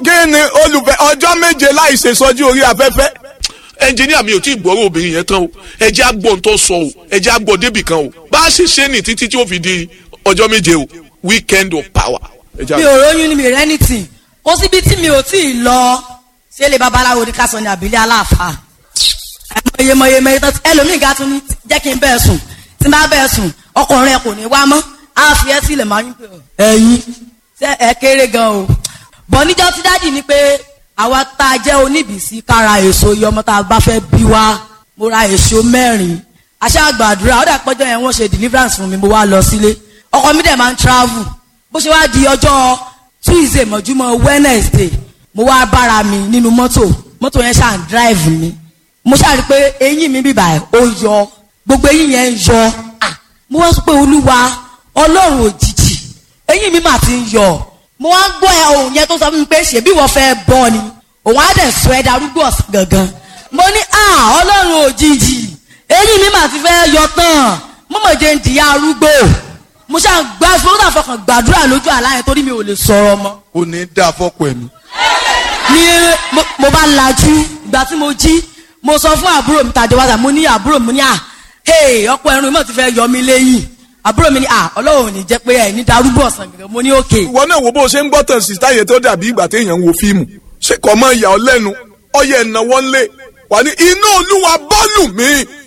kí ni olùfẹ́ ọjọ́ méje láì ṣe sọ́jú orí afẹ́fẹ́ ẹnjìníà mi ò tí ì gbọ́rọ̀ obìnrin yẹn tán o ẹ jẹ́ àgbọ̀n tó sọ o ẹ jẹ́ àgbọ̀n débì kan o bá a ṣe ṣe ní títí tí ó fi di ọjọ́ méje o weekend of power. ẹ jẹ́ mi ò róyún ni mi rẹ́ ní tì kó síbi tí mi ò tí ì lọ ṣé lè babaláwo ní ká sọ ní àbílẹ̀ aláàfáà ẹmọye mọye mọye tó ẹlòmíì ga tún ní jẹ́ kí n bẹ́ẹ̀ sùn tí n bá bẹ́ẹ̀ sùn ọkùnrin ẹ kò ní wá mọ́ á fi ẹ́ sílẹ̀ máa ń pè ọ́ ẹ̀yin ṣé ẹ kéré gan o bọ̀ níjọ́ tí dájì ni pé àwa tá a jẹ́ oníbìsí kára èso iye ọmọ tá a bá fẹ́ bí wá mo ra èso mẹ́rin aṣá gbàdúrà ó dà pọ́jọ́ yẹn wọ́n ṣe deliverance fún mi mo wá lọ sílé ọkọ mi dẹ̀ máa ń travel bó ṣe wá di ọjọ́ tuesday mọ̀júmọ́ wednesday mo wá bára mi nínú mọ́tò mọ́tò yẹn ṣáà ń drive mi mo ṣáà rí i pé eyín mi bíbà ẹ̀ ó yọ gbogbo eyín yẹn ń yọ Ah, mo wá sọ pé olúwa ọlọ́run òjijì eyín mi mà ti ń yọ mo wá ń gbọ́ ẹ ohun yẹn tó sọ fún mi pé ṣèbí wọ́n fẹ́ bọ́ ni òun á dẹ̀ sọ ẹ darúgbó ọ̀sán gangan mo ní à ọlọ́run òjijì eyín mi mà ti fẹ́ yọ tán mo mọ̀ jẹ́ ń dìyà arúgbó mo ṣáà gbá mo ṣáà fọkàn gbàdúrà lójú àlá yẹn torí mi ò lè sọ̀rọ̀ mọ́ kò ní dá fọ́pọ̀ ẹ̀mí. ní mo- mo bá lajú ìgbà tí mo jí mo sọ fún àbúrò mi tàjọ wáṣà mo ní àbúrò mi ní à hey ọkọ ẹrun mi ti fẹ́ yọ mí lẹ́yìn àbúrò mi ní à ọlọ́run ò ní jẹ́ pé ẹ̀ ní darúgbó ọ̀sán gẹ́gẹ́ mo ní òkè ìwọ náà wo bó ṣe ń gbọ́ tàn sí táyé tó dàbí ìgbà téèyàn ń wo fíìmù ṣé kò mọ ìyà ọ lẹ́nu ọyẹ ìnáwó ńlẹ̀ wà ní iná olúwa bọ́ọ̀lù mi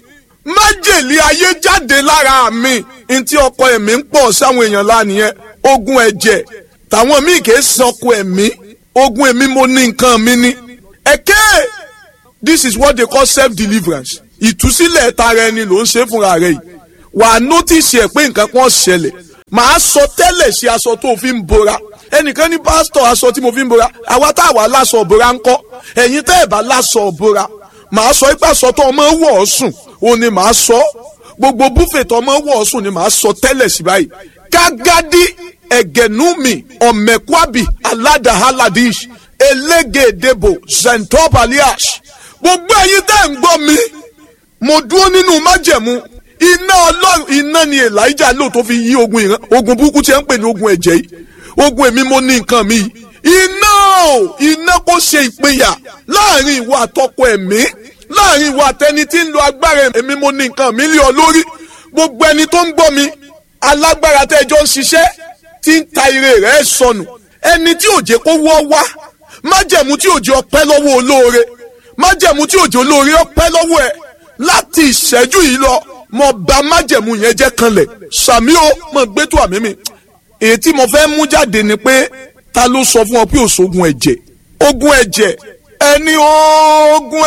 májèlé ayé jáde lára mi ntí ọkọ ẹ̀mí ń pọ̀ sáwọn èèyàn lánìyẹn ogun ẹ̀jẹ̀ tàwọn míì kì í sọkọ ẹ̀mí ogun ẹ̀mí mo ní nǹkan mi ní. ẹ̀kẹ́ this is what they call self deliverance ìtúsílẹ̀ tara ẹni ló ń ṣe fúnra rẹ̀ yìí wà á nọ́tìsì ẹ̀ pé nǹkan kan ṣẹlẹ̀ màá sọ tẹ́lẹ̀ sí aṣọ tó fi ń bora ẹnìkan ní pásítọ̀ aṣọ tí mo fi ń bora àwa tá a wà láṣọ òbora ń kọ́ ẹ̀yin tẹ́ ẹ̀ bá láṣọ òbora màá sọ ipá aṣọ tó ọmọ wọ̀ ọ́ sùn òun ni màá sọ gbogbo búfè tó ọmọ wọ̀ ọ́ sùn ni màá sọ tẹ́lẹ̀ sí báyìí kágádí ẹ̀gẹ̀númi ọ̀mẹ̀kwábì aládàhálàdíṣ elégédébò zentopaliash gbogbo ẹ̀yin tẹ́ ẹ̀ ń gbọ́ mi mo dúró nínú májẹ̀mú iná ọlọ́run iná ni elijah lò tó fi yí ogun ìran ogun burúkú tí ẹ ń pè ní ogun ẹ̀jẹ̀ yìí ogun èmi mo ní nǹkan mi yìí iná o iná kò ṣe ìpínyà láàrin ìwọ àtọkọ ẹ̀mí láàrin ìwọ àtẹni tí ń lo agbára èmi mo ní nǹkan mi lé ọ lórí gbogbo ẹni tó ń gbọ́ mi alágbára tẹ́jọ́ ń ṣiṣẹ́ tí ń ta ire rẹ̀ sọnù ẹni tí òjé kó wọ́ wá májẹ̀mú tí òjé ọpẹ́ lọ́wọ́ olóore májẹ̀mú tí òjé olóore ọpẹ́ lọ́wọ́ ẹ̀ láti ìṣẹ́jú yìí lọ mo bà májẹ̀mú yẹn jẹ́ kanlẹ̀ sàmí o mo gbé tó àmì mi èyí tí mo fẹ́ mú jáde ni pé ta ló sọ fún ọ pé òṣogun ẹ̀jẹ̀ ogun ẹ̀jẹ̀ ẹni ogun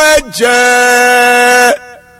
ẹ̀jẹ̀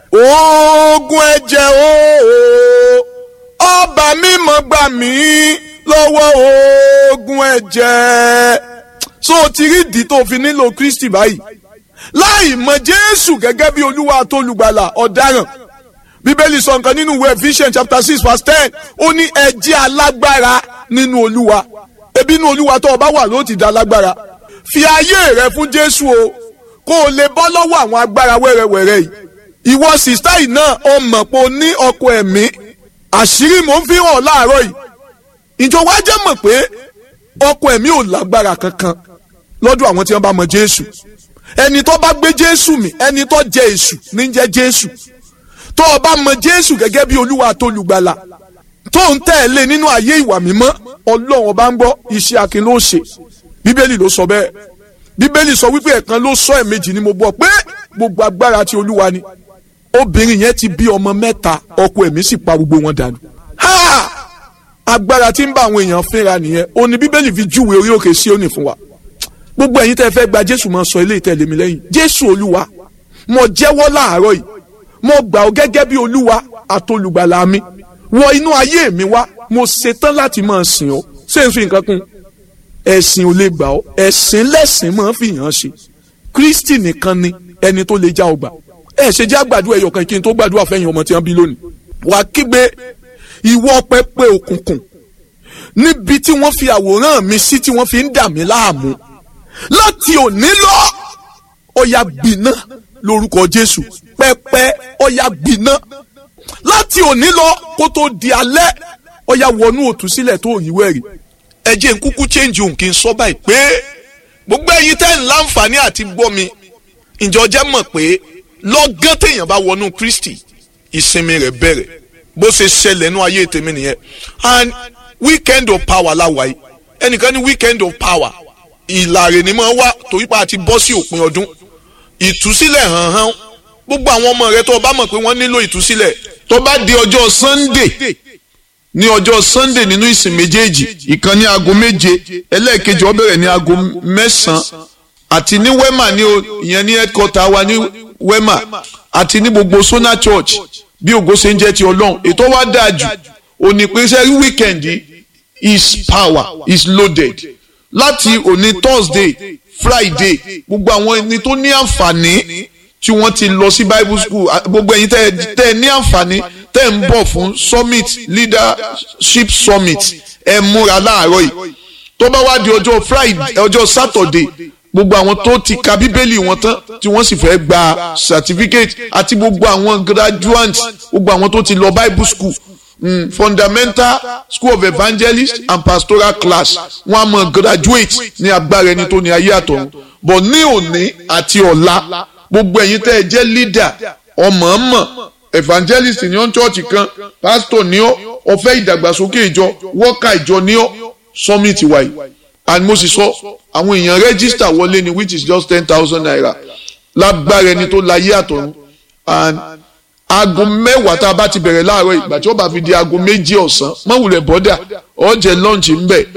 ogun ẹ̀jẹ̀ ooo ọba mímọ́ gbà mí lọ́wọ́ ogun ẹ̀jẹ̀ so o ti rí ìdí tó fi nílò Kristi báyìí láì mọ Jésù gẹ́gẹ́ bí Olúwa àtolùgbàlà ọ̀daràn bíbélì sọ nǹkan nínú ìwé Ephesians chapter six verse ten ó ní ẹ jẹ́ alágbára nínú Olúwa ebi inú Olúwa tó o bá wà ló ti da alágbára fi ayé rẹ fún Jésù o kó o lè bọ́ lọ́wọ́ àwọn agbára wẹ́rẹ́wẹ́rẹ́ yìí ìwọ sìstá yìí náà o mọ̀ pé o ní ọkọ ẹ̀mí àṣírí mò ń fi hàn láàárọ̀ yìí ìjọ wa jẹ́ mọ̀ pé ọkọ ẹ̀mí ò lágbára kankan lọ́dọ̀ àwọn tí wọ́n bá mọ Jésù ẹni tó bá gbé Jésù mì ẹni tó jẹ èṣù ní jẹ́ Jésù tó o bá mọ Jésù gẹ́gẹ́ bí Olúwa tó lùgbàlà tó ń tẹ̀lé nínú ayé ìwà mímọ́ Ọlọ́run ọba ń gbọ́ iṣẹ́ akin ló ṣe Bíbélì ló sọ bẹ́ẹ̀ Bíbélì sọ wípé ẹ̀kan ló sọ ẹ̀mejì ni mo gbọ́ pé gbogbo agbára ti Olúwa ni obìnrin yẹn ti bí ọmọ mẹ́ta ọkọ ẹ̀mí sì pa gbogbo wọn dànù. Ha! agbára tí ń bá àwọn èèyàn fínra nìyẹn ó ní bíbélì fi júwe orí òkè Síónì fún wa. gbogbo ẹ̀yin tẹ́ fẹ́ gba jésù máa sọ ilé ìtẹ̀lé mi lẹ́yìn jésù olúwa mo jẹ́wọ́ láàárọ̀ yìí mo gbà ọ́ gẹ́gẹ́ bí olúwa àtolùgbàlà mi wọ inú ayé mi wá mo ṣetán láti máa sìn ọ́ ṣé n fi nǹkan kún ẹ̀sìn ò lè gbà ọ́ ẹ̀sìn lẹ́sìn máa fi hàn ṣe kristi nìkan ni ẹni tó lè já ọgbà ẹ ṣe jẹ́ àgbàdo ẹ̀yọ̀ kan kí n tó gbàdúrà fẹ́yìn ọmọ tí wọ́n bí lónìí. wàá kígbe ìwọ pẹpẹ òkùnkùn níbi tí wọ́n fi àwòrán mi sí tí wọ́n fi ń dà mí láàmú láti òní lọ ọ̀yà gbiná lórúkọ Jésù pẹpẹ ọ̀yà gbiná láti òní lọ kó tó di alẹ́ ọ̀yà wọnú òtúsílẹ̀ tó yíwẹ́ rí ẹ jẹ́ n kúkú change òun kí n sọ báyìí pé gbogbo ẹ̀yin tẹ́ ń láǹfààní àti gbọ́ mi ǹjọ́ jẹ́ mọ̀ pé lọ́gán téèyàn bá wọnú Kristi ìsinmi rẹ̀ bẹ̀rẹ̀ bó ṣe ṣẹlẹ̀ nú ayé tèmi nìyẹn and weekend of power láwa yìí ẹnìkan ní weekend of power ìlàrè ni máa wá torí pa àti bọ́ sí òpin ọdún ìtúsílẹ̀ hàn hàn gbogbo àwọn ọmọ rẹ tó o bá mọ̀ pé wọ́n nílò ìtúsílẹ̀ tó bá di ọjọ́ sunday ní ọjọ́ sunday nínú ìsìn méjèèjì ìkan ní aago méje ẹlẹ́ẹ̀kejì ó bẹ̀rẹ̀ ní aago mẹ́sàn-án àti ní wema ní o ìyẹn ní headquarter wa ní wema àti ní gbogbo sona church bí ògo ṣe ń jẹ́ ti ọlọ́run ètò wa dáa jù òní pé sẹ́rí weekend is power is loaded láti òní thursday friday gbogbo àwọn ẹni tó ní àǹfààní tí wọ́n ti lọ sí bible school gbogbo ẹ̀yin tẹ́ ẹ ní àǹfààní tẹ́ ẹ ń bọ̀ fún summit leadership summit ẹ múra láàárọ̀ yìí tó bá wá di ọjọ́ friday ọjọ́ saturday gbogbo àwọn tó ti ka bíbélì wọn tán tí wọ́n sì fẹ́ gba certificate àti gbogbo àwọn graduates gbogbo àwọn tó ti lọ bible school mm, fundamental school of evangelist and pastoral class wọ́n á mọ graduate ní agbára ẹni tó ní ayé àtọ̀run but ní òní àti ọ̀la gbogbo ẹ̀yin tẹ́ ẹ jẹ́ leader ọmọọmọ evangelist ní ọ́n church kan pastor ní ọ́ ọ̀fẹ́ ìdàgbàsókè ìjọ worker ìjọ ní ọ́ summit wáyé and mo sì sọ àwọn èèyàn register wọlé ni which is just ten thousand naira lágbára ẹni tó láyé àtọ̀run and aago mẹ́wàá tá a bá ti bẹ̀rẹ̀ láàárọ̀ ìgbà tí ó bá fi di aago méjì ọ̀sán mọ̀wùlẹ̀ bọ́dà ọ̀jẹ̀ lunch ń bẹ̀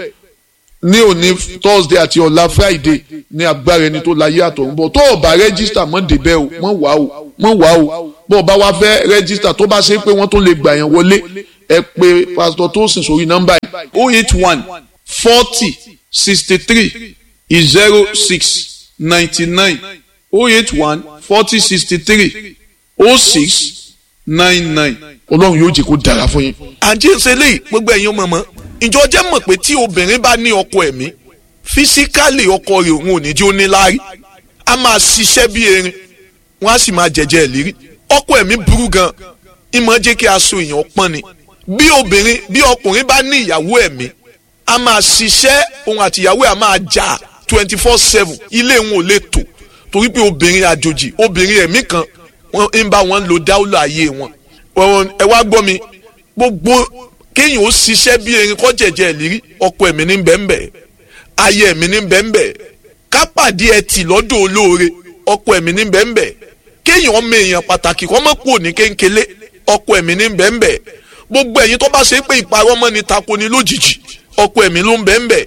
ní òní thursday àti ọ̀la friday ní agbára ẹni tó láyé àtọ̀run bọ̀ tó o bá register mọ́ débẹ̀ o mọ́ wá o mọ́ wá o bó o bá wá fẹ́ register tó bá ṣe pé wọ́n tó lè gbà yẹn wọlé ẹ pé pastor tó sìn sórí nọ́mbà yìí oh eight one forty sixty three zero six ninety nine oh eight one forty sixty three oh six nine nine ọlọ́run yóò jẹ́ kó dára fún yín. àǹtí ìṣẹ̀lẹ̀ gbogbo ẹ̀yin mọ̀mọ́ ìjọ jẹ́ mọ̀ pé tí obìnrin bá ní ọkọ ẹ̀mí físíkálì ọkọ rẹ̀ òun ò ní jẹ́ ó ní láárí a máa ṣiṣẹ́ bí erin wọ́n á sì máa jẹ̀jẹ̀ ìlérí ọkọ ẹ̀mí burú gan ìmọ̀ jẹ́ kí aṣọ èèyàn pọ́n ni bí obìnrin bí ọkùnrin bá ní ìyàwó ẹ̀mí a máa ṣiṣẹ́ òun àti ìyàwó ẹ̀ a máa jà twenty four seven ilé wọn ò lè tò torí pé obìnrin àjòjì obìnrin ẹ̀mí kan wọ́n ń bá wọn lo dáúlò ayé wọn ẹ wá gbọ́ mi gbogbo kéèyàn ó ṣiṣẹ́ bí erin kọ́ jẹ̀jẹ̀ ìlérí ọkọ ẹ̀mí ní bẹ́ẹ̀nbẹ́ ayé ẹ̀mí ní bẹ́ẹ̀nbẹ́ kápàdé ẹtì lọ́dọ̀ olóore ọkọ ẹ̀mí ní bẹ́ẹ̀nbẹ́ kéèyàn ọmọ èèyàn pàtàkì kọ́ mọ́ kúrò ní kéńkélé ọkọ ẹ̀mí ní bẹ́ẹ̀nbẹ́ gbogbo ẹ̀yin tó bá ṣe pé ìparọ́ mọ́ ni tako ni lójijì ọkọ ẹ̀mí ló ń bẹ́ẹ̀nbẹ́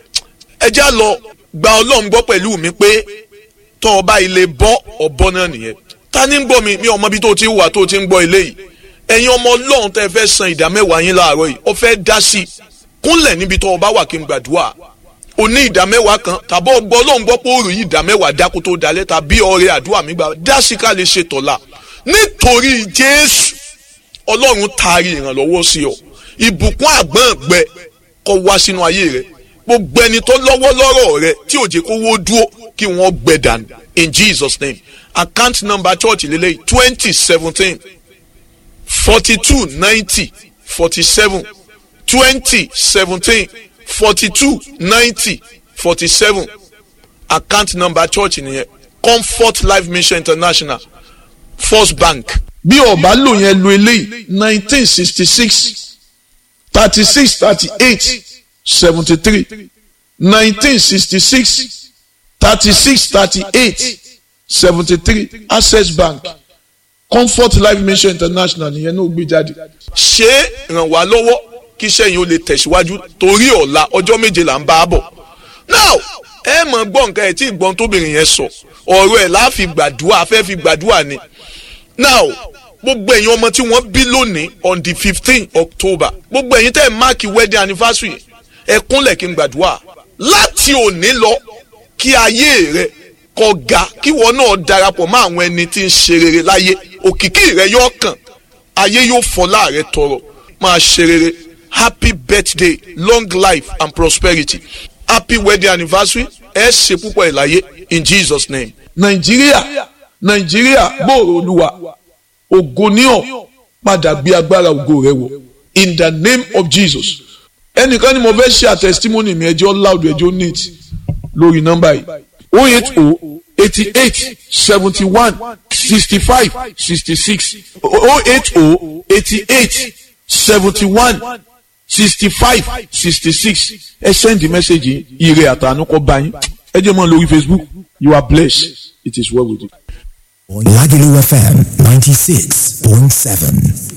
ẹ já lọ gba ọlọ́run gbọ́ pẹ̀lú mi pé tọ́ ọba ilé bọ́ ọ̀bọ náà nìyẹn ta ni ń gbọ́ mi mi ọmọ bí tó ti wà tó ti ń gbọ́ ilé yìí ẹ̀yin ọmọ ọlọ́run tẹ́ fẹ́ san ìdá mẹ́wàá yín láàárọ̀ yìí ó fẹ́ dá sí i kúnlẹ̀ níbi tó o bá wà kí n gbàdúrà o ní ìdá mẹ́wàá kan tàbí ọgbọ́ ọlọ́run gbọ́ pé òòrùn yìí ìdá mẹ́wàá dákú tó dalẹ̀ tàbí ọrẹ àdúrà mi gbà dá sí ká lè ṣe tọ̀la nítorí jésù ọlọ́run taari ìrànlọ́wọ́ sí ọ ìbùkún àgbọ̀n gbẹ kó wá sínú ayé rẹ gbogbo ẹni tó lọ́wọ́ lọ́rọ̀ rẹ tí ò jẹ́ kó wó dúró kí wọ́n gbẹ dànù in jesus name account number church lélẹ́yìí twenty seventeen forty-two ninety forty-seven twenty seventeen forty-two ninety forty-seven account number church nìyẹn comfort life mission international first bank. bí ọba lò yẹn lo eléyìí nineteen sixty six thirty six thirty eight seventy three nineteen sixty six thirty six thirty eight seventy three access bank comfort life mission international nìyẹn náà gbé jáde. ṣé ràn wá lọ́wọ́ kí iṣẹ́ yìí ó lè tẹ̀síwájú torí ọ̀la ọjọ́ méje là ń bá a bọ̀. now ẹ mọ̀ gbọ́ nǹkan ẹ̀ tí ìgbọ́n tóbìnrin yẹn sọ ọ̀rọ̀ ẹ̀ láà fi gbàdúrà fẹ́ fi gbàdúrà ni. now gbogbo ẹ̀yin ọmọ tí wọ́n bí lónìí on the fifteen october gbogbo ẹ̀yin tẹ́ ẹ̀ máàkì wedding anniversary ẹ kúnlẹ̀ kí n gbàdúrà láti òní lọ kí ayé rẹ kó ga kí wọn náà darapọ̀ mọ́ àwọn ẹni tí ń ṣe rere láyé òkìkí rẹ yóò kàn ayé yóò fọlá rẹ tọrọ máa ṣe rere happy birthday long life and prosperity happy wedding anniversary ẹ ṣe púpọ̀ ẹ̀ láyé in jesus name. nàìjíríà nàìjíríà gbòòrò olúwa ògo ní ọ padà gbé agbára ògo rẹ wọ in the name of jesus ẹnìkan ni mo fẹ́ ṣe àtẹ̀sítímọ́nì mi ẹjọ́ loud ẹjọ́ neat lórí nọ́mbà yìí o eight o eighty eight seventy one sixty five sixty six o eight o eighty eight seventy one sixty five sixty six ẹ sẹ́ndì mẹ́sẹ̀gì ire àtànú kọ́ bá yín ẹ jẹ́ mọ́ lórí Facebook you are blessed it is well with you. Lagelu FM 96.7.